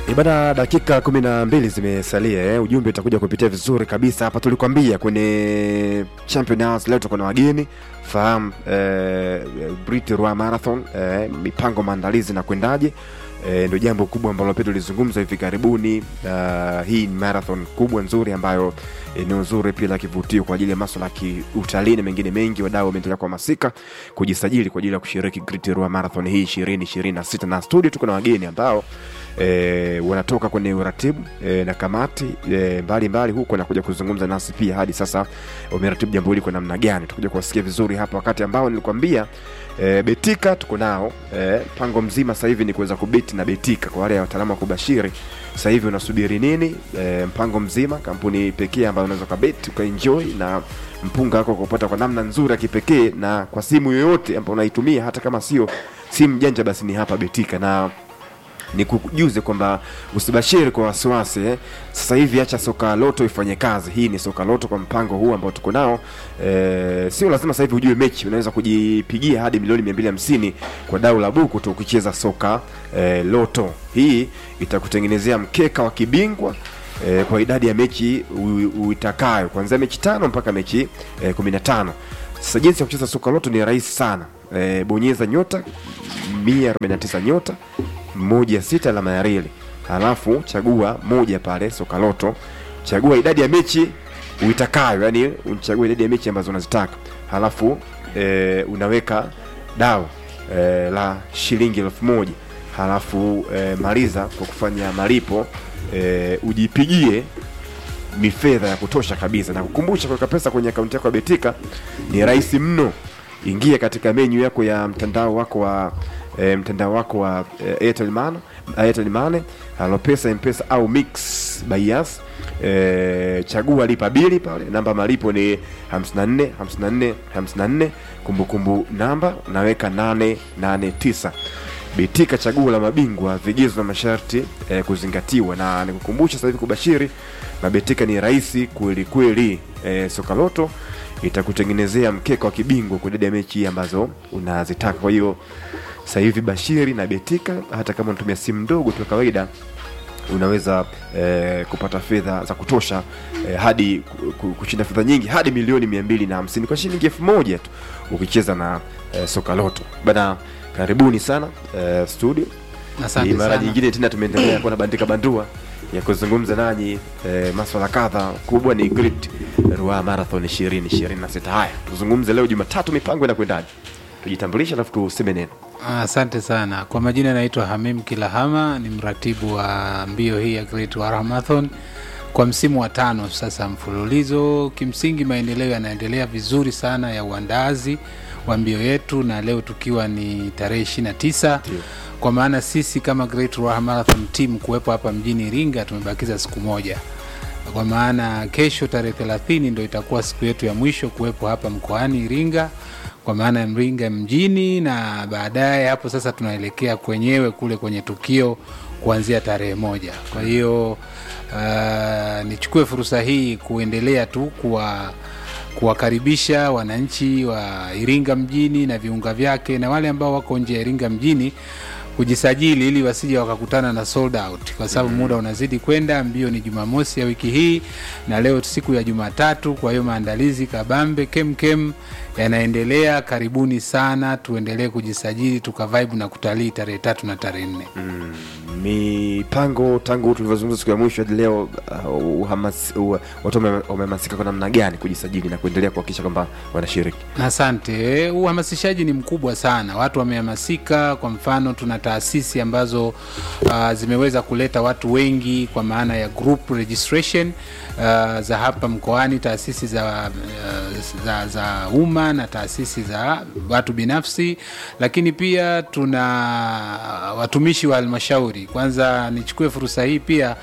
Ibada dakika kumi na mbili zimesalia eh. Ujumbe utakuja kupitia vizuri kabisa hapa. Tulikwambia kwenye Champion Hours leo tuko na wageni fahamu eh, Brit Rwa Marathon eh, mipango maandalizi na kwendaje eh, ndio jambo kubwa ambalo pia tulizungumza hivi karibuni. Uh, hii ni marathon kubwa nzuri ambayo eneo nzuri pia la kivutio kwa ajili ya masuala ya kiutalii na mengine mengi. Wadau wameendelea kuhamasika kujisajili kwa ajili ya kushiriki Great Ruaha Marathon hii ishirini ishirini na sita na studio tuko na wageni ambao e, wanatoka kwenye uratibu e, na kamati e, mbalimbali huko wanakuja kuzungumza nasi pia hadi sasa wameratibu jambo hili kwa namna gani. Tukuja kuwasikia vizuri hapa, wakati ambao nilikwambia e, Betika tuko nao e, mpango mzima sasa hivi ni kuweza kubeti na Betika. Kwa wale wataalamu wa kubashiri, sasa hivi unasubiri nini? E, mpango mzima, kampuni pekee ambayo unaweza ukabeti ukaenjoy na mpunga wako kupata kwa namna nzuri ya kipekee na kwa simu yoyote ambayo unaitumia, hata kama sio simu janja, basi ni hapa Betika na ni kujuze kwamba usibashiri kwa wasiwasi eh. Sasa hivi acha soka loto ifanye kazi. Hii ni soka loto kwa mpango huu ambao tuko nao eh, sio lazima sasa hivi ujue mechi, unaweza kujipigia hadi milioni 250 kwa dau la buku tu ukicheza soka eh, loto. Hii itakutengenezea mkeka wa kibingwa eh, kwa idadi ya mechi u- uitakayo kuanzia mechi tano mpaka mechi eh, 15. Sasa jinsi ya kucheza soka loto ni rahisi sana. Eh, bonyeza nyota 149 nyota moja sita alama ya reli, halafu chagua moja pale soka loto, chagua idadi ya mechi uitakayo, yani unachagua idadi ya mechi ambazo unazitaka, halafu e, unaweka dau e, la shilingi elfu moja halafu e, maliza kwa kufanya malipo e, ujipigie ni fedha ya kutosha kabisa, na kukumbusha kuweka pesa kwenye akaunti yako ya Betika ni rahisi mno. Ingia katika menyu yako ya mtandao wako wa e, mtandao wako wa e, Airtel Money, Airtel Money, Halopesa, M-Pesa au Mix by Yas. E, chagua lipa bili pale, namba malipo ni 54 54 54, kumbukumbu namba unaweka 889. Betika chaguo la mabingwa, vigezo na masharti eh, kuzingatiwa. Na nikukumbusha sasa hivi kubashiri na Betika ni rahisi kweli kweli. Eh, soka loto itakutengenezea mkeka wa kibingwa kwa idadi ya mechi ambazo unazitaka. Kwa hiyo sasa hivi bashiri na Betika, hata kama unatumia simu ndogo tu ya kawaida unaweza eh, kupata fedha za kutosha eh, hadi ku- ku- kushinda fedha nyingi hadi milioni mia mbili na hamsini kwa shilingi elfu moja tu ukicheza na eh, soka loto bana. Karibuni sana eh, studio. Asante Ni mara sana. nyingine tena tumeendelea kuwa na bandika bandua ya kuzungumza nanyi eh, maswala kadha. Kubwa ni Great Ruaha Marathon 2026. Haya, tuzungumze leo Jumatatu, mipango inakwendaje? Tujitambulishe alafu tuseme neno. Asante sana. Kwa majina naitwa Hamim Kilahama, ni mratibu wa mbio hii ya Great Ruaha Marathon kwa msimu wa tano sasa mfululizo. Kimsingi maendeleo yanaendelea vizuri sana ya uandazi wa mbio yetu, na leo tukiwa ni tarehe 29 Ndio. kwa maana sisi kama Great Ruaha Marathon team kuwepo hapa mjini Iringa tumebakiza siku moja kwa maana kesho tarehe 30 ndo itakuwa siku yetu ya mwisho kuwepo hapa mkoani Iringa, kwa maana ya Iringa mjini, na baadaye hapo sasa tunaelekea kwenyewe kule kwenye tukio kuanzia tarehe moja. Kwa hiyo uh, nichukue fursa hii kuendelea tu kuwa kuwakaribisha wananchi wa Iringa mjini na viunga vyake na wale ambao wako nje ya Iringa mjini kujisajili ili wasije wakakutana na sold out, kwa sababu muda unazidi kwenda. Mbio ni Jumamosi ya wiki hii na leo siku ya Jumatatu. Kwa hiyo maandalizi kabambe kemkem yanaendelea. Karibuni sana, tuendelee kujisajili tukavibe na kutalii tarehe tatu na tarehe nne. mipango tangu tulivyozungumza siku ya mwisho hadi leo uh, uhamas, uh, watu wame- wamehamasika kwa namna gani kujisajili na kuendelea kuhakikisha kwamba wanashiriki Asante. Uhamasishaji ni mkubwa sana, watu wamehamasika. Kwa mfano, tuna taasisi ambazo uh, zimeweza kuleta watu wengi kwa maana ya group registration uh, za hapa mkoani, taasisi za, uh, za, za umma na taasisi za watu binafsi, lakini pia tuna watumishi wa halmashauri. Kwanza nichukue fursa hii pia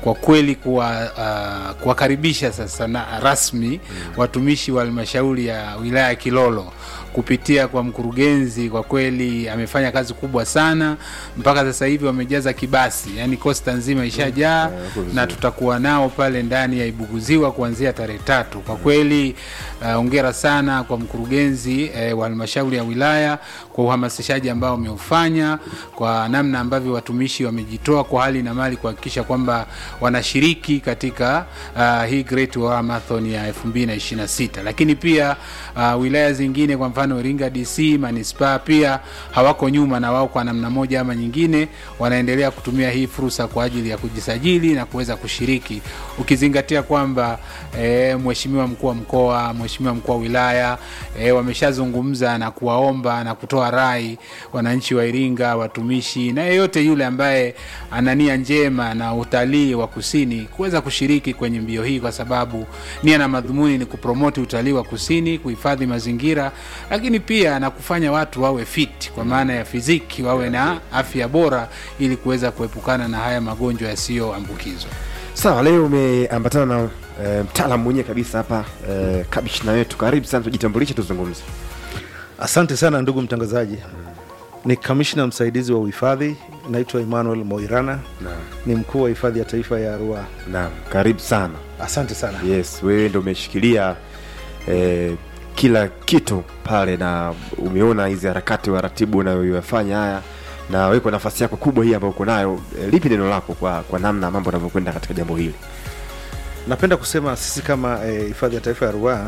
kwa kweli kuwa uh, kuwakaribisha sasa na rasmi watumishi wa halmashauri ya wilaya ya Kilolo kupitia kwa mkurugenzi. Kwa kweli amefanya kazi kubwa sana, mpaka sasa hivi wamejaza kibasi, yani kosta nzima ishajaa na tutakuwa nao pale ndani ya Ibuguziwa kuanzia tarehe tatu. Kwa kweli hongera uh, sana kwa mkurugenzi eh, wa halmashauri ya wilaya kwa uhamasishaji ambao umeufanya, kwa namna ambavyo watumishi wamejitoa kwa hali na mali kuhakikisha kwamba wanashiriki katika uh, hii Great Ruaha Marathon ya 2026 lakini pia uh, wilaya zingine kwa mfano Iringa DC manispaa pia hawako nyuma, na wao kwa namna moja ama nyingine wanaendelea kutumia hii fursa kwa ajili ya kujisajili na kuweza kushiriki, ukizingatia kwamba e, mheshimiwa mkuu wa mkoa, mheshimiwa mkuu wa wilaya e, wameshazungumza na kuwaomba na kutoa rai wananchi wa Iringa, watumishi na yeyote yule ambaye ana nia njema na utalii wa kusini kuweza kushiriki kwenye mbio hii, kwa sababu nia na madhumuni ni kupromoti utalii wa kusini, kuhifadhi mazingira lakini pia na kufanya watu wawe fit kwa maana ya fiziki, wawe na afya bora ili kuweza kuepukana na haya magonjwa yasiyoambukizwa. Sawa, leo umeambatana na e, mtaalamu mwenyewe kabisa hapa e, kabishna wetu, karibu sana, tujitambulishe, tuzungumze. Asante sana ndugu mtangazaji. Ni kamishna msaidizi wa uhifadhi, naitwa Emmanuel Moirana, Naam, ni mkuu wa hifadhi ya taifa ya Ruaha. naam, karibu sana. Asante sana. Yes, wewe ndo umeshikilia eh, kila kitu pale na umeona hizi harakati waratibu unayoyafanya haya na wewe kwa nafasi yako kubwa hii ambayo uko nayo eh, lipi neno lako kwa, kwa namna mambo yanavyokwenda katika jambo hili? Napenda kusema sisi kama eh, hifadhi ya taifa ya Ruaha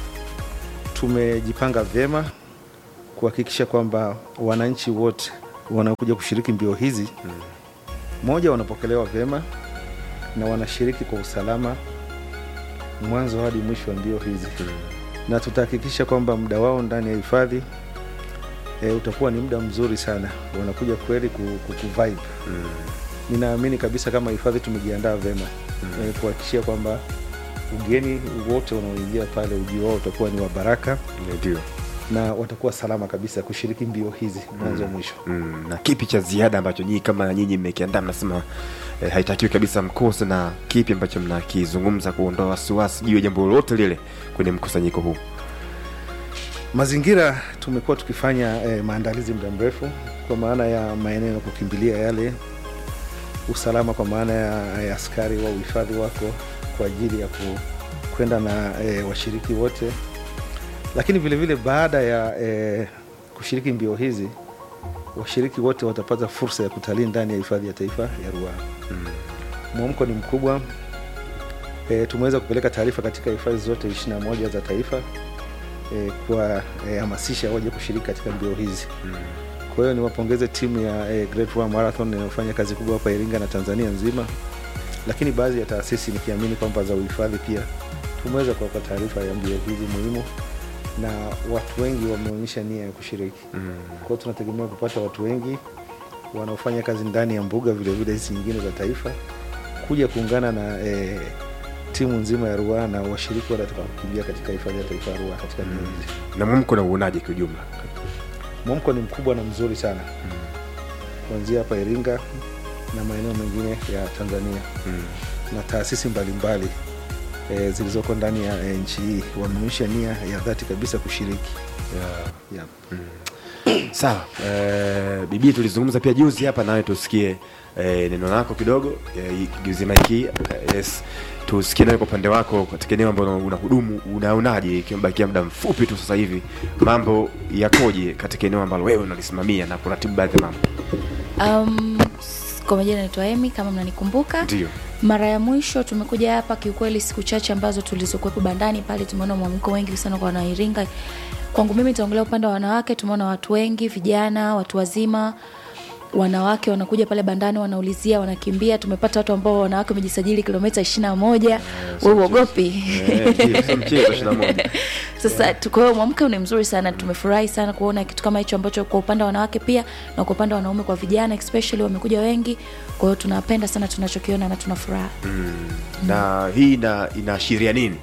tumejipanga vyema kuhakikisha kwamba wananchi wote wanaokuja kushiriki mbio hizi moja, wanapokelewa vyema na wanashiriki kwa usalama mwanzo hadi mwisho wa mbio hizi na tutahakikisha kwamba muda wao ndani ya hifadhi e, utakuwa ni muda mzuri sana, wanakuja kweli ku- ku- kuvibe. Ninaamini kabisa kama hifadhi tumejiandaa vyema e, kuhakikishia kwamba ugeni wote wanaoingia pale ujio wao utakuwa ni wa baraka Ndio. na watakuwa salama kabisa kushiriki mbio hizi mwanzo mwisho. Mm, na kipi cha ziada ambacho nyinyi kama nyinyi mmekiandaa mnasema eh, haitakiwi kabisa mkose, na kipi ambacho mnakizungumza kuondoa wasiwasi juu ya jambo lolote lile kwenye mkusanyiko huu? Mazingira tumekuwa tukifanya eh, maandalizi muda mrefu kwa maana ya maeneo ya kukimbilia yale, usalama kwa maana ya, ya askari wa uhifadhi wako kwa ajili ya ku, kwenda na eh, washiriki wote, lakini vilevile vile baada ya eh, kushiriki mbio hizi washiriki wote watapata fursa ya kutalii ndani ya hifadhi ya taifa ya Ruaha. Mwamko ni mkubwa. E, tumeweza kupeleka taarifa katika hifadhi zote 21 za taifa e, kuwahamasisha waje kushiriki katika mbio hizi. Kwa hiyo niwapongeze timu ya e, Great Ruaha Marathon inayofanya kazi kubwa hapa Iringa na Tanzania nzima, lakini baadhi ya taasisi nikiamini kwamba za uhifadhi pia tumeweza kuwapa taarifa ya mbio hizi muhimu, na watu wengi wameonyesha nia ya kushiriki. Kwa hiyo tunategemea kupata watu wengi wanaofanya kazi ndani ya mbuga vilevile hizi nyingine za taifa kuja kuungana na e, timu nzima ya Ruaha na washiriki wale watakaokimbia katika hifadhi ya taifa ya Ruaha katika mbio hizi. Na mwamko na uonaje kiujumla? Mwamko ni mkubwa na mzuri sana kuanzia hapa Iringa na maeneo mengine ya Tanzania na taasisi mbalimbali e, zilizoko ndani ya e, nchi hii wameonyesha nia ya dhati kabisa kushiriki yeah. Sawa, eh, bibi, tulizungumza pia juzi hapa, nawe tusikie eh, neno lako kidogo eh, juzi maiki eh, yes, tusikie nawe kwa upande wako katika eneo ambalo unahudumu, unaonaje ikibakia muda mfupi tu sasa hivi, mambo yakoje katika eneo ambalo wewe unalisimamia na kuratibu baadhi ya mambo? Um, s- kwa majina naitwa Emi kama mnanikumbuka. Ndio. Mara ya mwisho tumekuja hapa kiukweli, siku chache ambazo tulizokuwepo bandani pale, tumeona mwamko wengi sana kwa Wanairinga. Kwangu mimi nitaongelea upande wa wanawake, tumeona watu wengi, vijana, watu wazima, wanawake wanakuja pale bandani, wanaulizia, wanakimbia. Tumepata watu ambao wanawake wamejisajili kilomita ishirini na moja. Wewe uogopi? Eh, ndio, sio mchezo 21. Sasa tu- kwa hiyo mwamko ni mzuri sana, tumefurahi sana kuona kitu kama hicho ambacho kwa upande wa wanawake pia na kwa upande wa wanaume, kwa vijana especially wamekuja wengi. Kwa hiyo tunapenda sana tunachokiona na tuna furaha. na hii ina inaashiria nini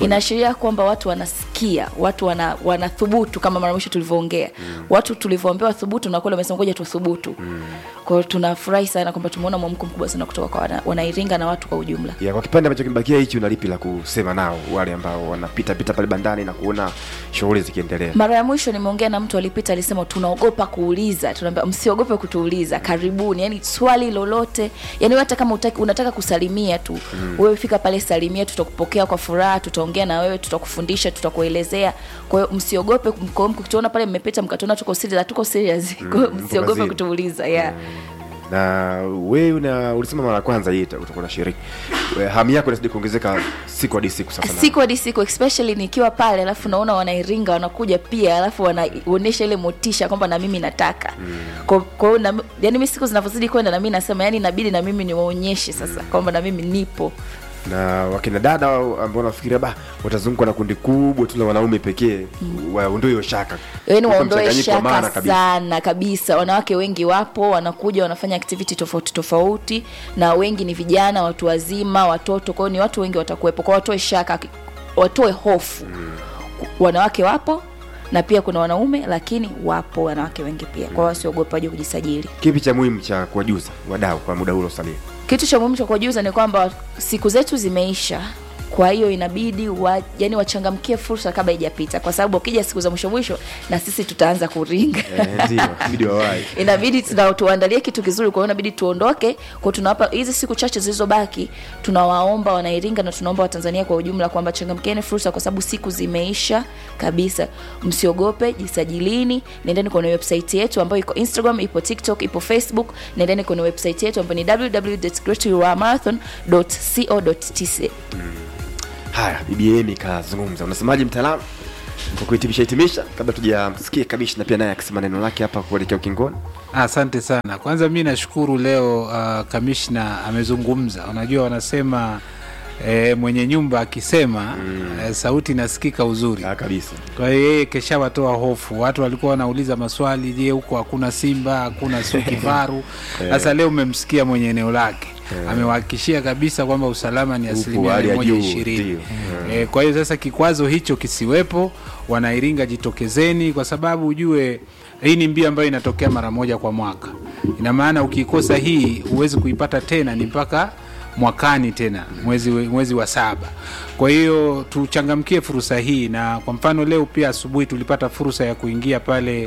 inaashiria kwamba watu wanasikia watu wana, wanathubutu kama mara mwisho tulivyoongea mm. watu tulivyoambiwa thubutu na kweli wamesema ngoja tuthubutu mm. kwa hiyo tunafurahi sana kwamba tumeona mwamko mkubwa sana kutoka kwa wana- wanairinga na watu kwa ujumla ya kwa kipande ambacho kimebakia hichi unalipi la kusema nao wale ambao wanapita pita pale bandani na kuona shughuli zikiendelea mara ya mwisho nimeongea na mtu alipita alisema tunaogopa kuuliza tunaambia msiogope kutuuliza karibuni yani swali lolote yani hata kama utaki, unataka kusalimia tu mm. wewe fika pale salimia tutakupokea kwa furaha tutaongea na wewe tutakufundisha tutakuelezea kwa hiyo msiogope kwa hiyo mkituona pale mmepita mkatuona tuko serious hatuko serious kwa hiyo mpo msiogope kazini. kutuuliza yeah. na wewe una ulisema mara ya kwanza hii ita- utakuwa na shiriki hamu yako inazidi kuongezeka siku hadi siku sasa na- siku hadi siku especially nikiwa pale alafu naona wanairinga wanakuja pia alafu wanaonyesha ile motisha kwamba na mimi nataka mm. kwa kwa hiyo na- yani mi siku zinavyozidi kwenda na mimi nasema yani inabidi na mimi niwaonyeshe sasa mm. kwamba na mimi nipo na wakina dada ambao wanafikiria ba watazungukwa na kundi kubwa tu la wanaume pekee waondoe hiyo shaka yani Uko waondoe mchanganyiko wa maana shaka kabisa. sana kabisa wanawake wengi wapo wanakuja wanafanya activity tofauti tofauti na wengi ni vijana watu wazima watoto kwao ni watu wengi watakuwepo kwao watoe shaka watoe hofu mm. wanawake wapo na pia kuna wanaume lakini wapo wanawake wengi pia kwao wasiogope waje kujisajili kipi cha muhimu cha kuwajuza wadau kwa muda huo salia kitu cha muhimu cha kuwajuza ni kwamba siku zetu zimeisha kwa hiyo inabidi wa, yani wachangamkie fursa kabla haijapita kwa sababu ukija siku za mwisho mwisho na sisi tutaanza kuringa Eh, ndio ibidi wawai inabidi tuna- tuandalie kitu kizuri kwa hiyo inabidi tuondoke kwa tunawapa hizi siku chache zilizobaki tunawaomba wanairinga na tunaomba watanzania kwa ujumla kwamba changamkieni fursa kwa sababu siku zimeisha kabisa msiogope jisajilini nendeni kwenye website yetu ambayo iko instagram ipo tiktok ipo facebook nendeni kwenye website yetu ambayo ni www.greatruamarathon.co.tz haya bbm kazungumza unasemaje mtaalamu kwa kuhitimisha hitimisha kabla tujamsikia kamishna pia naye akisema neno lake hapa kuelekea ukingoni Asante sana. Kwanza mi nashukuru leo uh, kamishna amezungumza. Unajua wanasema e, mwenye nyumba akisema mm. e, sauti inasikika uzuri. Ah, kabisa Kwa hiyo yeye keshawatoa hofu. Watu walikuwa wanauliza maswali, je, huko hakuna simba, hakuna sio kifaru? Sasa leo umemsikia mwenye eneo lake amewahakikishia kabisa kwamba usalama ni Upo asilimia hali ya mia moja juu, ishirini. ndio. E, kwa hiyo sasa kikwazo hicho kisiwepo, wanairinga jitokezeni, kwa sababu ujue hii ni mbio ambayo inatokea mara moja kwa mwaka. Ina maana ukikosa hii huwezi kuipata tena, ni mpaka mwakani tena mwezi, mwezi wa saba. Kwa hiyo tuchangamkie fursa hii, na kwa mfano leo pia asubuhi tulipata fursa ya kuingia pale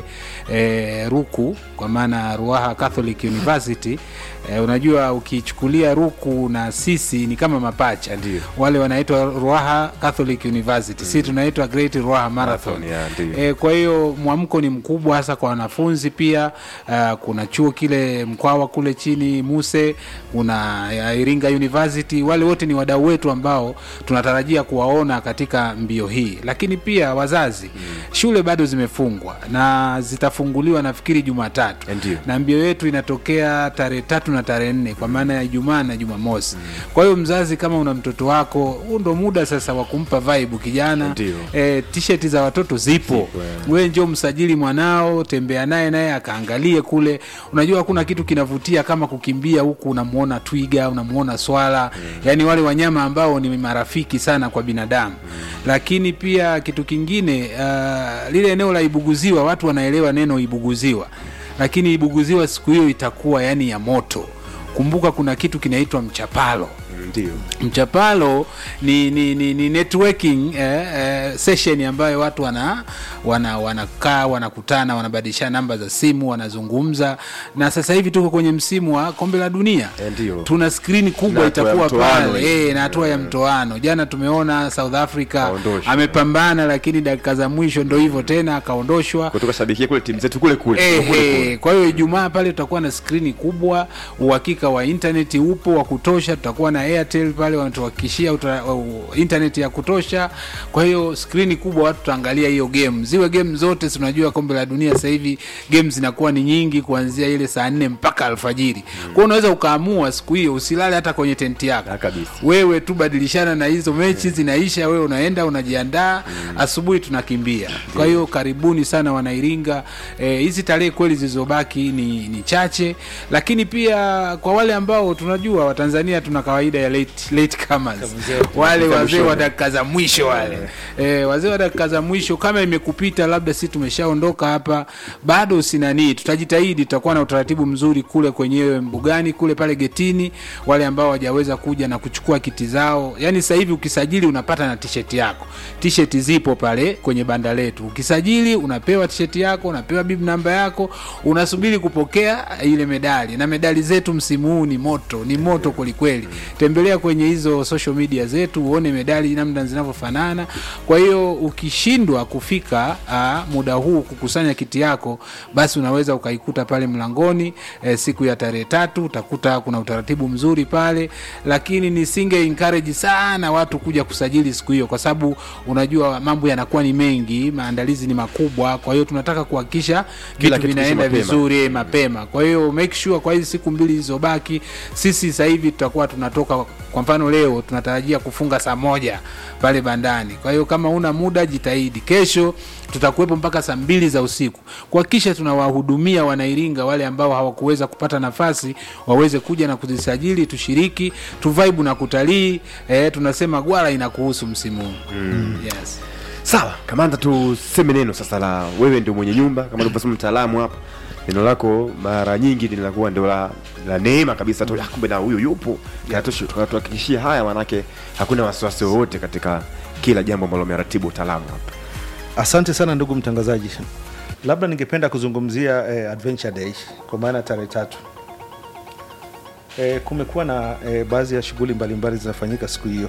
e, Ruku kwa maana Ruaha Catholic University. E, unajua ukichukulia Ruku na sisi ni kama mapacha Ndio. wale wanaitwa Ruaha Catholic University mm. si tunaitwa Great Ruaha Marathon, Marathon, yeah, ndio. e, kwa hiyo mwamko ni mkubwa hasa kwa wanafunzi pia. Uh, kuna chuo kile Mkwawa kule chini Muse, kuna ya Iringa University, wale wote ni wadau wetu ambao tunatarajia kuwaona katika mbio hii, lakini pia wazazi mm. shule bado zimefungwa na zitafunguliwa nafikiri Jumatatu Ndio. na mbio yetu inatokea tarehe tatu na tarehe nne kwa maana ya Ijumaa na Jumamosi. Kwa hiyo mzazi, kama una mtoto wako, huu ndo muda sasa wa kumpa vibe kijana. Ndio. E, t-shirt za watoto zipo, wewe njoo msajili mwanao, tembea naye naye akaangalie kule. Unajua hakuna kitu kinavutia kama kukimbia huku unamuona twiga, unamuona swala, yani wale wanyama ambao ni marafiki sana kwa binadamu. Lakini pia kitu kingine uh, lile eneo la Ibuguziwa, watu wanaelewa neno Ibuguziwa lakini Ibuguziwa siku hiyo itakuwa yani ya moto. Kumbuka kuna kitu kinaitwa mchapalo. ndio Mchapalo ni, ni, ni, ni networking eh, eh, session ambayo watu wana wana wanakaa wanakutana wanabadilishana namba za simu wanazungumza, na sasa hivi tuko kwenye msimu wa kombe la dunia Eh, ndio. tuna skrini Na kubwa hatua ya itakuwa mtoano pale hii. eh, na hatua ya mtoano. Jana tumeona South Africa Kaondoshwa. amepambana, lakini dakika za mwisho ndo hivyo tena akaondoshwa. kutoka shabikia kule timu zetu kule kule Eh, kule eh, kule. kwa hiyo Ijumaa pale tutakuwa na skrini kubwa, uhakika wa intaneti upo wa kutosha. Tutakuwa na Airtel pale wanatuhakikishia uta- uh, intaneti ya kutosha. Kwa hiyo skrini kubwa, watu tutaangalia hiyo game, ziwe game zote. Si unajua kombe la dunia sasa hivi game zinakuwa ni nyingi, kuanzia ile saa nne mpaka alfajiri. Kwa hiyo unaweza ukaamua siku hiyo usilale hata kwenye tenti yako Ah, kabisa. wewe tu badilishana na hizo mechi zinaisha, wewe unaenda unajiandaa, asubuhi tunakimbia. Kwa hiyo karibuni sana Wanairinga. Eh, hizi tarehe kweli zilizobaki ni, ni chache, lakini pia kwa kwa wale ambao tunajua watanzania tuna kawaida ya late, late comers. zetu. wale Dakika wazee mwishoni. wa dakika za mwisho wale eh, wazee wa dakika za mwisho kama imekupita labda si tumeshaondoka hapa bado sinanii tutajitahidi tutakuwa na utaratibu mzuri kule kwenyewe mbugani kule pale getini wale ambao hawajaweza kuja na kuchukua kiti zao yani sasa hivi ukisajili unapata na t-shirt yako t-shirt zipo pale kwenye banda letu ukisajili unapewa t-shirt yako unapewa bib namba yako unasubiri kupokea ile medali na medali zetu msimu huu ni moto ni moto kwelikweli tembelea kwenye hizo social media zetu uone medali namna zinavyofanana kwa hiyo ukishindwa kufika aa, muda huu kukusanya kiti yako basi unaweza ukaikuta pale mlangoni e, siku ya tarehe tatu utakuta kuna utaratibu mzuri pale lakini nisinge encourage sana watu kuja kusajili siku hiyo kwa sababu unajua mambo yanakuwa ni mengi maandalizi ni makubwa kwa hiyo tunataka kuhakikisha Kila vitu kitu vinaenda kishi mapema. vizuri eh, mapema kwa hiyo make sure kwa hizi siku mbili zilizobaki sisi sasa hivi tutakuwa tunatoka kwa mfano leo tunatarajia kufunga saa moja pale bandani kwa hiyo kama una muda jitahidi kesho tutakuwepo mpaka saa mbili za usiku kuhakikisha tunawahudumia wanairinga wale ambao hawakuweza kupata nafasi waweze kuja na kuzisajili tushiriki tuvaibu na kutalii eh, tunasema gwara inakuhusu msimu huu mm. yes. sawa kamanda tuseme neno sasa la wewe ndio mwenye nyumba kama ulivyosema mtaalamu hapa neno lako mara nyingi linakuwa ndio la, la neema kabisa tu "Ah, kumbe na huyu yupo Kanatushi- kanatuhakikishia haya manake hakuna wasiwasi wowote katika kila jambo ambalo umeratibu utaalamu hapa Asante sana ndugu mtangazaji, labda ningependa kuzungumzia eh, Adventure Day kwa maana tarehe tatu. Eh, kumekuwa na eh, baadhi ya shughuli mbalimbali zinafanyika siku hiyo.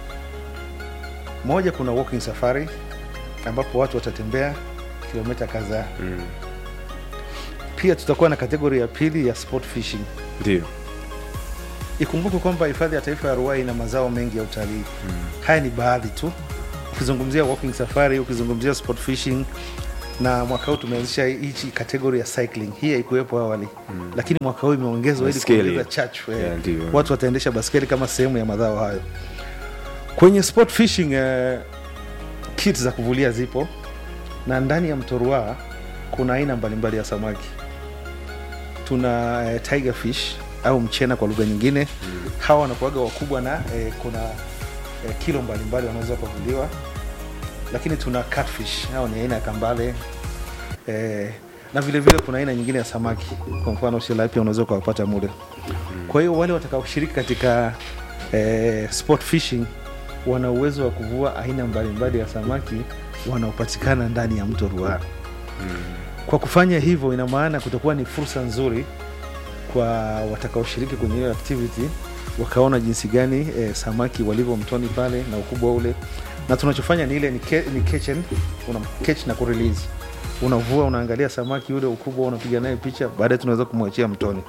Moja, kuna walking safari ambapo watu watatembea kilomita kadhaa. mm. Pia tutakuwa na kategori ya pili ya sport fishing. ndio Ikumbuke kwamba hifadhi ya taifa ya Ruai ina mazao mengi ya utalii. Haya ni baadhi tu, ukizungumzia walking safari, ukizungumzia sport fishing, na mwaka huu tumeanzisha hichi kategori ya cycling. Hii haikuwepo awali mm. lakini mwaka huu imeongezwa ili Baskeli. kuongeza chachu eh, Yeah, ndio. watu wataendesha baskeli kama sehemu ya madhao hayo. Kwenye sport fishing eh, kit za kuvulia zipo na ndani ya mto Ruaha kuna aina mbalimbali ya samaki. Tuna eh, tiger fish au mchena kwa lugha nyingine mm. hawa wanakuaga wakubwa na eh, kuna eh, kilo mbalimbali wanaweza kuvuliwa, lakini tuna catfish, hao ni aina ya kambale eh, na vile vile kuna aina nyingine ya samaki, kwa mfano tilapia unaweza ukawapata mule. Kwa hiyo wale watakaoshiriki katika eh, sport fishing wana uwezo wa kuvua aina mbalimbali ya samaki wanaopatikana ndani ya mto Ruaha. Kwa kufanya hivyo, ina maana kutakuwa ni fursa nzuri kwa watakaoshiriki kwenye hiyo activity, wakaona jinsi gani eh, samaki walivyo mtoni pale na ukubwa ule, na tunachofanya ni ile ni, ke, ni catch and, una catch na kurelease unavua unaangalia samaki yule ukubwa unapiga naye picha baadaye tunaweza kumwachia mtoni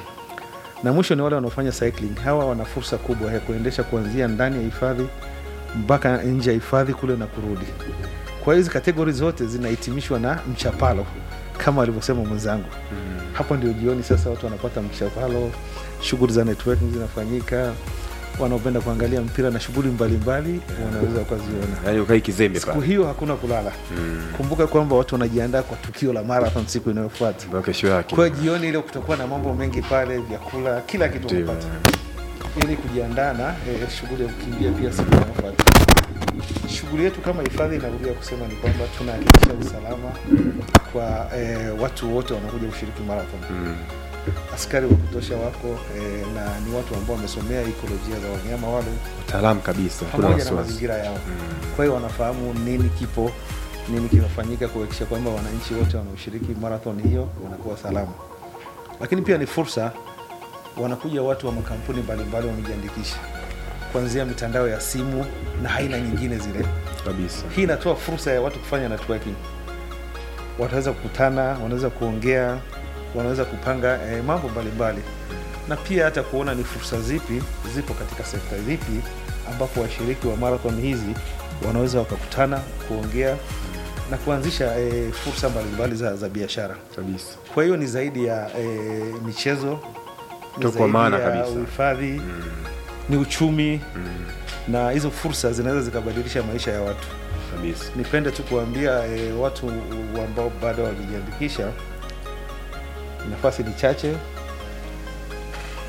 na mwisho ni wale wanaofanya cycling hawa wana fursa kubwa ya kuendesha kuanzia ndani ya hifadhi mpaka nje ya hifadhi kule na kurudi kwa hizi kategori zote zinahitimishwa na mchapalo kama alivyosema mwenzangu hapo ndio jioni sasa watu wanapata mchapalo shughuli za networking zinafanyika wanaopenda kuangalia mpira na shughuli mbalimbali wanaweza wakaziona yaani ukai kizembe siku pale hiyo hakuna kulala kumbuka kwamba watu wanajiandaa kwa tukio la marathon siku inayofuata mpaka kesho yake kwa hiyo jioni ile kutakuwa na mambo mengi pale vyakula kila kitu Ndio. unapata ili kujiandaa na eh, shughuli ya kukimbia pia siku inayofuata shughuli yetu kama hifadhi inarudia kusema ni kwamba tunahakikisha usalama kwa eh, watu wote wanakuja kushiriki marathon Mm. askari wa kutosha wako eh, na ni watu ambao wamesomea ikolojia za wanyama wale utaalamu kabisa kuna pamoja na wasiwasi mazingira yao kwa hiyo wanafahamu nini kipo nini kinafanyika kuhakikisha kwamba wananchi wote wanaoshiriki marathon hiyo wanakuwa salama lakini pia ni fursa wanakuja watu wa makampuni mbalimbali wamejiandikisha kuanzia mitandao ya simu na aina nyingine zile kabisa hii inatoa fursa ya watu kufanya networking wataweza kukutana wanaweza kuongea wanaweza kupanga eh, mambo mbalimbali na pia hata kuona ni fursa zipi zipo katika sekta zipi ambapo washiriki wa marathon hizi wanaweza wakakutana kuongea na kuanzisha eh, fursa mbalimbali za, za biashara kabisa kwa hiyo ni zaidi ya eh, michezo ni Ndio kwa zaidi maana ya kabisa. uhifadhi ni uchumi na hizo fursa zinaweza zikabadilisha maisha ya watu kabisa nipende tu kuambia e, watu ambao bado hawajajiandikisha nafasi ni chache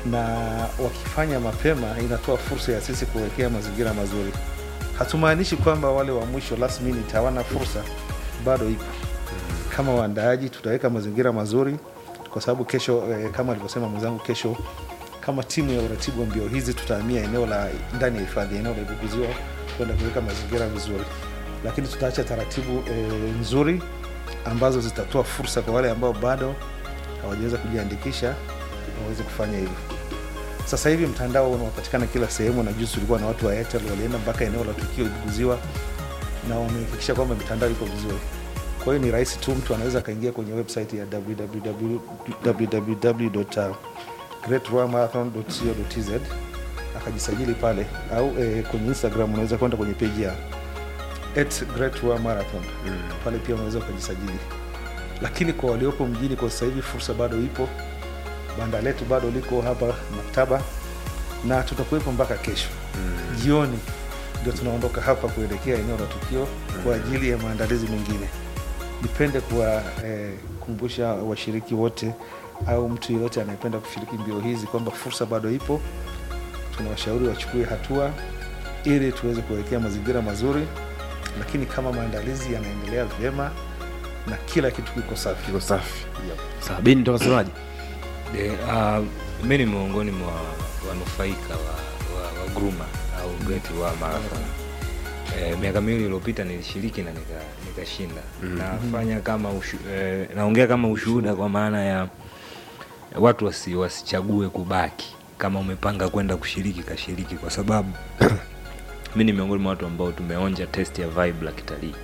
na wakifanya mapema inatoa fursa ya sisi kuwekea mazingira mazuri. Hatumaanishi kwamba wale wa mwisho last minute hawana fursa, bado ipo. Kama waandaaji tutaweka mazingira mazuri, kwa sababu kesho eh, kama alivyosema mwenzangu, kesho kama timu ya uratibu wa mbio hizi tutahamia eneo la ndani ya hifadhi, eneo la Ibuguziwa kwenda kuweka mazingira vizuri, lakini tutaacha taratibu eh, nzuri ambazo zitatoa fursa kwa wale ambao bado hawajaweza kujiandikisha waweze kufanya hivyo. Sasa hivi mtandao unapatikana kila sehemu, na juzi tulikuwa na watu wa Airtel walienda mpaka eneo la tukio Ibuguziwa na wamehakikisha kwamba mitandao iko vizuri. Kwa hiyo ni rahisi tu, mtu anaweza akaingia kwenye website ya www.greatroamarathon.co.tz akajisajili pale, au eh, kwenye Instagram unaweza kwenda kwenye page ya at Great Ruaha Marathon pale pia unaweza ukajisajili. Lakini kwa waliopo mjini kwa sasa hivi fursa bado ipo, banda letu bado liko hapa maktaba na tutakuwepo mpaka kesho jioni, ndio tunaondoka hapa kuelekea eneo la tukio kwa ajili ya maandalizi mengine. Nipende kuwakumbusha washiriki wote au mtu yeyote anayependa kushiriki mbio hizi kwamba fursa bado ipo. Tunawashauri wachukue hatua ili tuweze kuwekea mazingira mazuri, lakini kama maandalizi yanaendelea vyema na kila kitu kiko safi. kiko safi sawa bini tokasemaji De, uh, mi ni miongoni mwa wanufaika wa, wa, wa gruma au Great Ruaha Marathon. Eh, miaka miwili iliyopita nilishiriki na nika- nikashinda nafanya kama ushu, eh, naongea kama ushuhuda kwa maana ya watu wasi, wasichague kubaki kama umepanga kwenda kushiriki kashiriki kwa sababu mi ni miongoni mwa watu ambao tumeonja test ya vibe la kitalii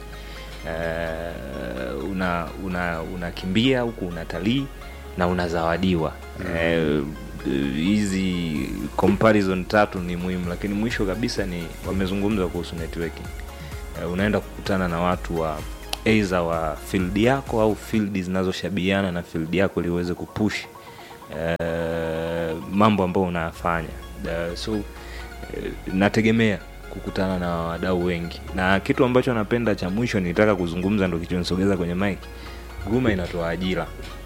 uh, una una unakimbia huku unatalii na unazawadiwa Eh, hizi comparison tatu ni muhimu lakini mwisho kabisa ni wamezungumza kuhusu networking uh, unaenda kukutana na watu wa aidha wa field yako au field zinazoshabihiana na field yako ili uweze kupush uh, mambo ambayo unayafanya uh, so uh, nategemea kukutana na wadau wengi na kitu ambacho napenda cha mwisho nilitaka kuzungumza ndo kichonisogeza kwenye mike guma inatoa ajira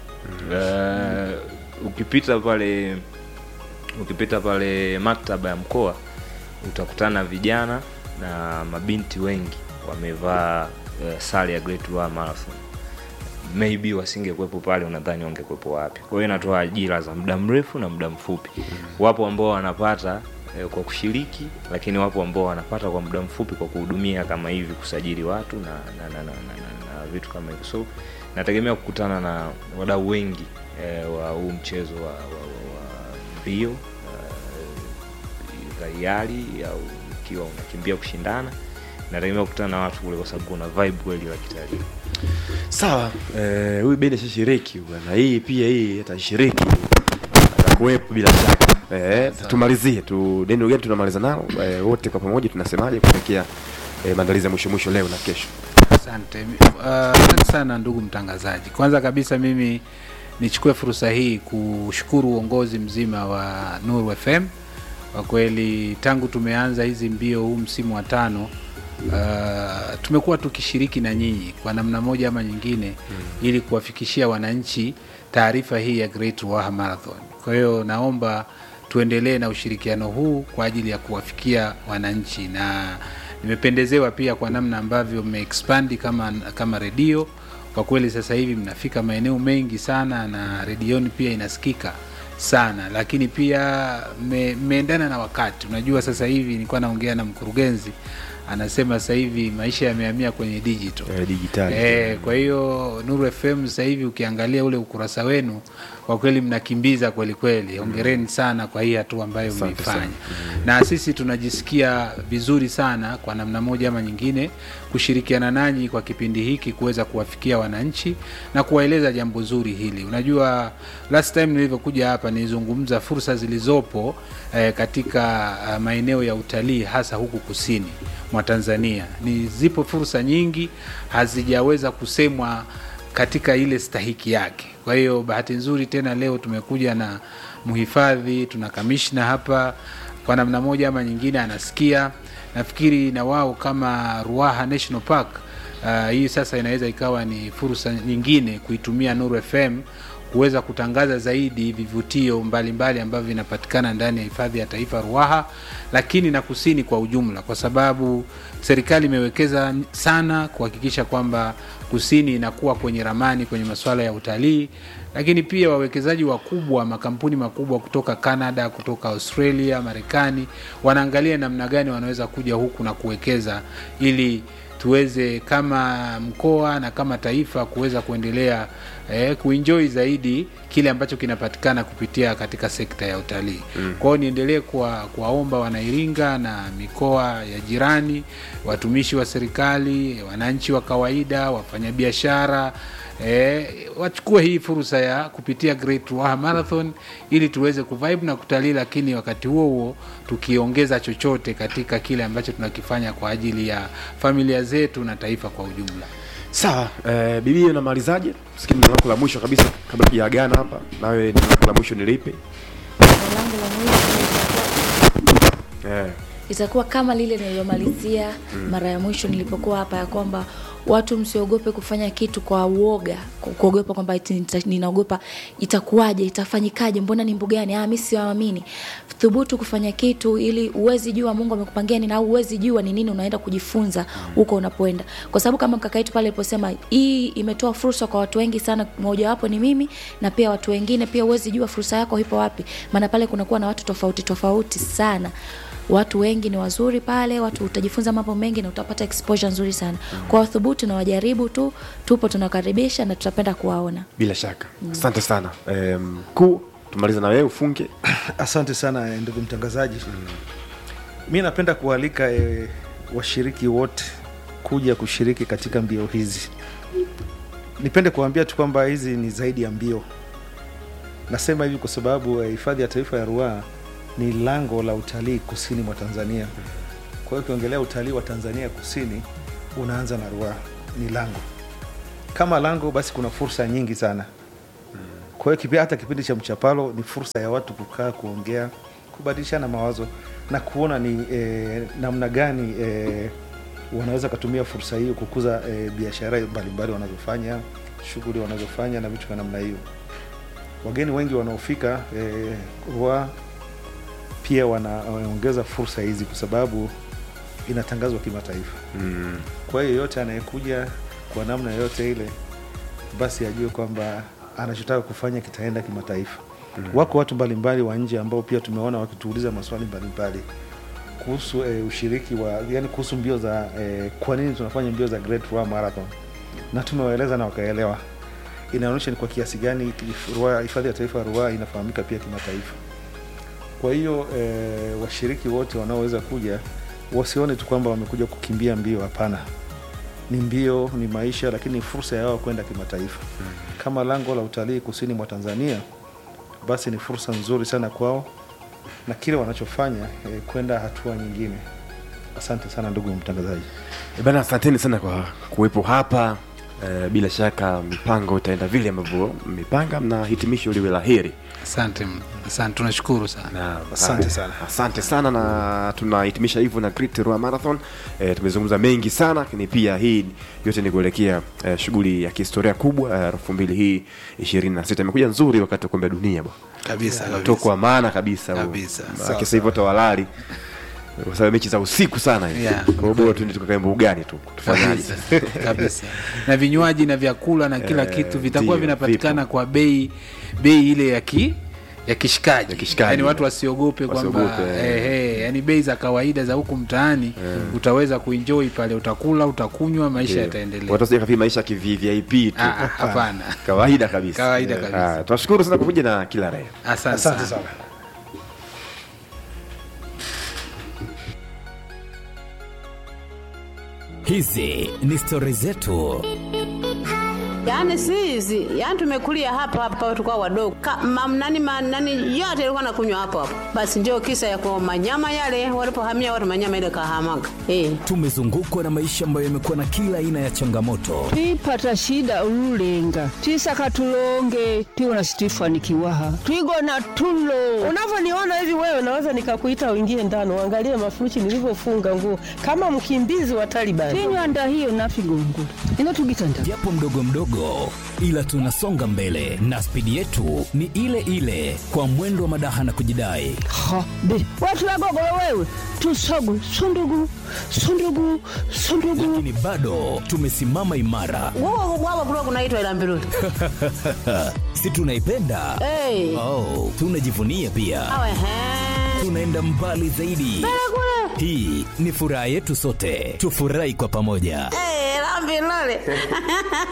uh, ukipita pale ukipita pale maktaba ya mkoa utakutana na vijana na mabinti wengi wamevaa uh, sare ya Great Ruaha Marathon maybe wasingekuwepo pale unadhani wangekuwepo wapi kwa hiyo inatoa ajira za muda mrefu na muda mfupi wapo ambao wanapata eh, kwa kushiriki lakini wapo ambao wanapata kwa muda mfupi kwa kuhudumia kama hivi kusajili watu na, na, na, na, na, na, na vitu kama hivyo so nategemea kukutana na wadau wengi eh, wa huu mchezo wa, wa, wa, wa mbio uh, za hiari au ikiwa unakimbia kushindana nategemea kukutana na watu kule kwa sababu kuna vibe kweli la kitalii sawa eh, huyu beni ashashiriki bwana hii pia hii atashiriki atakuwepo bila shaka eh, tumalizie tu neno gani tunamaliza nao eh, wote kwa pamoja tunasemaje kuelekea eh, maandalizi ya mwisho mwisho leo na kesho Asante uh, asante sana ndugu mtangazaji. Kwanza kabisa mimi nichukue fursa hii kushukuru uongozi mzima wa Nuru FM. Kwa kweli tangu tumeanza hizi mbio huu msimu wa tano uh, tumekuwa tukishiriki na nyinyi kwa namna moja ama nyingine mm. ili kuwafikishia wananchi taarifa hii ya Great Ruaha Marathon. Kwa hiyo naomba tuendelee na ushirikiano huu kwa ajili ya kuwafikia wananchi na nimependezewa pia kwa namna ambavyo mmeexpandi kama kama redio kwa kweli sasa hivi mnafika maeneo mengi sana na redioni pia inasikika sana lakini pia mme- mmeendana na wakati unajua sasa hivi nilikuwa naongea na mkurugenzi anasema sasa hivi maisha yamehamia kwenye digital eh, digitali Eh, kwa hiyo Nuru FM sasa hivi ukiangalia ule ukurasa wenu kwa kweli mnakimbiza kweli kweli. Hongereni sana kwa hii hatua ambayo Asante mmeifanya. sana. Na sisi tunajisikia vizuri sana kwa namna moja ama nyingine kushirikiana nanyi kwa kipindi hiki kuweza kuwafikia wananchi na kuwaeleza jambo zuri hili. Unajua last time nilivyokuja hapa nilizungumza fursa zilizopo eh, katika uh, maeneo ya utalii hasa huku kusini mwa Tanzania. Ni zipo fursa nyingi hazijaweza kusemwa katika ile stahiki yake. Kwa hiyo bahati nzuri tena leo tumekuja na mhifadhi, tuna kamishna hapa, kwa namna moja ama nyingine anasikia. Nafikiri na wao kama Ruaha National Park uh, hii sasa inaweza ikawa ni fursa nyingine kuitumia Nuru FM kuweza kutangaza zaidi vivutio mbalimbali ambavyo vinapatikana ndani ya hifadhi ya taifa Ruaha, lakini na kusini kwa ujumla, kwa sababu serikali imewekeza sana kuhakikisha kwamba kusini inakuwa kwenye ramani kwenye masuala ya utalii, lakini pia wawekezaji wakubwa, makampuni makubwa kutoka Canada, kutoka Australia, Marekani wanaangalia namna gani wanaweza kuja huku na kuwekeza ili tuweze kama mkoa na kama taifa kuweza kuendelea eh, kuenjoy zaidi kile ambacho kinapatikana kupitia katika sekta ya utalii. Mm. Kwa hiyo niendelee kuwa- kuwaomba Wanairinga na mikoa ya jirani, watumishi wa serikali, wananchi wa kawaida, wafanyabiashara eh, wachukue hii fursa ya kupitia Great Ruaha Marathon ili tuweze kuvibe na kutalii, lakini wakati huo huo tukiongeza chochote katika kile ambacho tunakifanya kwa ajili ya familia zetu na taifa kwa ujumla. sawa eh, bibi unamalizaje sikini neno lako la mwisho kabisa kabla tujaagana hapa nawe neno lako la mwisho ni lipi Neno langu la mwisho eh. itakuwa kama lile nililomalizia mara ya mwisho nilipokuwa hapa ya kwamba watu msiogope kufanya kitu kwa uoga ku- kuogopa kwamba eti nita- ninaogopa itakuwaje itafanyikaje mbona ni mbugani ah mi siwaamini thubutu kufanya kitu ili uwezi jua mungu amekupangia nini au uwezi jua ni nini unaenda kujifunza huko unapoenda kwa sababu kama kaka yetu pale aliposema hii imetoa fursa kwa watu wengi sana mojawapo ni mimi na pia watu wengine pia uwezi jua fursa yako ipo wapi maana pale kunakuwa na watu tofauti tofauti sana watu wengi ni wazuri pale watu utajifunza mambo mengi na utapata exposure nzuri sana kwa wathubutu na wajaribu tu tupo tunakaribisha na tutapenda kuwaona bila shaka asante sana Eh, mkuu tumaliza na wewe ufunge Asante sana eh, ndugu mtangazaji. Mi napenda kualika e, washiriki wote kuja kushiriki katika mbio hizi. Nipende kuambia tu kwamba hizi ni zaidi ya mbio. Nasema hivi kwa sababu eh, hifadhi ya taifa ya Ruaha ni lango la utalii kusini mwa Tanzania. Kwa hiyo ukiongelea utalii wa Tanzania kusini unaanza na Ruaha, ni lango. Kama lango, basi kuna fursa nyingi sana. Kwa hiyo kipi- hata kipindi cha mchapalo ni fursa ya watu kukaa, kuongea, kubadilishana mawazo na kuona ni eh, namna gani eh, wanaweza kutumia fursa hiyo kukuza eh, biashara mbalimbali wanazofanya, shughuli wanazofanya na vitu vya namna hiyo. Wageni wengi wanaofika eh, Ruaha pia wanaongeza fursa hizi kwa sababu inatangazwa kimataifa. mm. Kwa hiyo yoyote anayekuja kwa namna yoyote ile, basi ajue kwamba anachotaka kufanya kitaenda kimataifa. Mm. Wako watu mbalimbali wa nje ambao pia tumeona wakituuliza maswali mbalimbali kuhusu e, ushiriki wa yani kuhusu mbio za e, kwa nini tunafanya mbio za Great Ruaha Marathon, na tumewaeleza na wakaelewa. Inaonyesha ni kwa kiasi gani Ruaha- hifadhi ya taifa ya Ruaha inafahamika pia kimataifa. Kwa hiyo e, washiriki wote wanaoweza kuja wasione tu kwamba wamekuja kukimbia mbio. Hapana, ni mbio, ni maisha, lakini ni fursa ya wao kwenda kimataifa. Kama lango la utalii kusini mwa Tanzania, basi ni fursa nzuri sana kwao na kile wanachofanya eh, kwenda hatua nyingine. Asante sana ndugu mtangazaji. Eh, bana asanteni sana kwa kuwepo hapa eh, bila shaka mipango itaenda vile ambavyo mmepanga na hitimisho liwe la heri Asante, asante, tunashukuru sana. na Asante sana. asante sana na tunahitimisha hivyo na Great Ruaha Marathon e, tumezungumza mengi sana lakini pia hii yote ni kuelekea e, shughuli ya kihistoria kubwa elfu mbili hii ishirini na sita imekuja nzuri wakati wa kombe la dunia bwana Kabisa, Mtoko kabisa. wa maana kabisa huu. Kabisa. Maana sasa hivi watu hawalali kwa sababu mechi za usiku sana hivi Yeah. kwa hiyo bora tuende tukakae mbugani tu tufanyaje kabisa kabisa na vinywaji na vyakula na kila Eh, kitu vitakuwa ndio, vinapatikana vipo. kwa bei bei ile ya ki ya kishikaji, Ya kishikaji. yani watu wasiogope kwamba Wasiogope, eh, eh, yani bei za kawaida za huku mtaani utaweza kuenjoy pale utakula utakunywa maisha yataendelea watu wasije kafikiri maisha kivvip tu Ah, ah, hapana kawaida kabisa Kawaida kabisa. Ah, tunashukuru sana kwa kuja na kila raia asante Asante sana sana. Hizi ni stori zetu. Yaani si hizi, yaani tumekulia hapa hapa tukao wadogo. Ka, mam, nani, ma, nani yote ilikuwa nakunywa hapo hapo. Basi ndio kisa ya kwa manyama yale walipohamia watu manyama ile kahamaga. Eh. Tumezungukwa na maisha ambayo yamekuwa na kila aina ya changamoto, twipata shida ululenga twisaka tulonge twiwona situifanikiwaha twigona tulo Unavyoniona hivi wewe, naweza nikakuita uingie ndani uangalie mafurushi nilivyofunga nguo kama mkimbizi wa Taliban. tinywanda hiyo nafigongula ino tugitanda japo mdogo mdogo, kidogo, ila tunasonga mbele na spidi yetu ni ile ile, kwa mwendo wa madaha na kujidai. ha be watu wagogolo wewe tusogu sundugu sundugu sundugu Lakini bado tumesimama imara, Wao wao kulikuwa kunaitwa ila mbiruli. si tunaipenda? Eh. Oh, tunajivunia pia, Awe he. tunaenda mbali zaidi. Hii ni furaha yetu sote, tufurahi kwa pamoja. Eh, la mbiruli.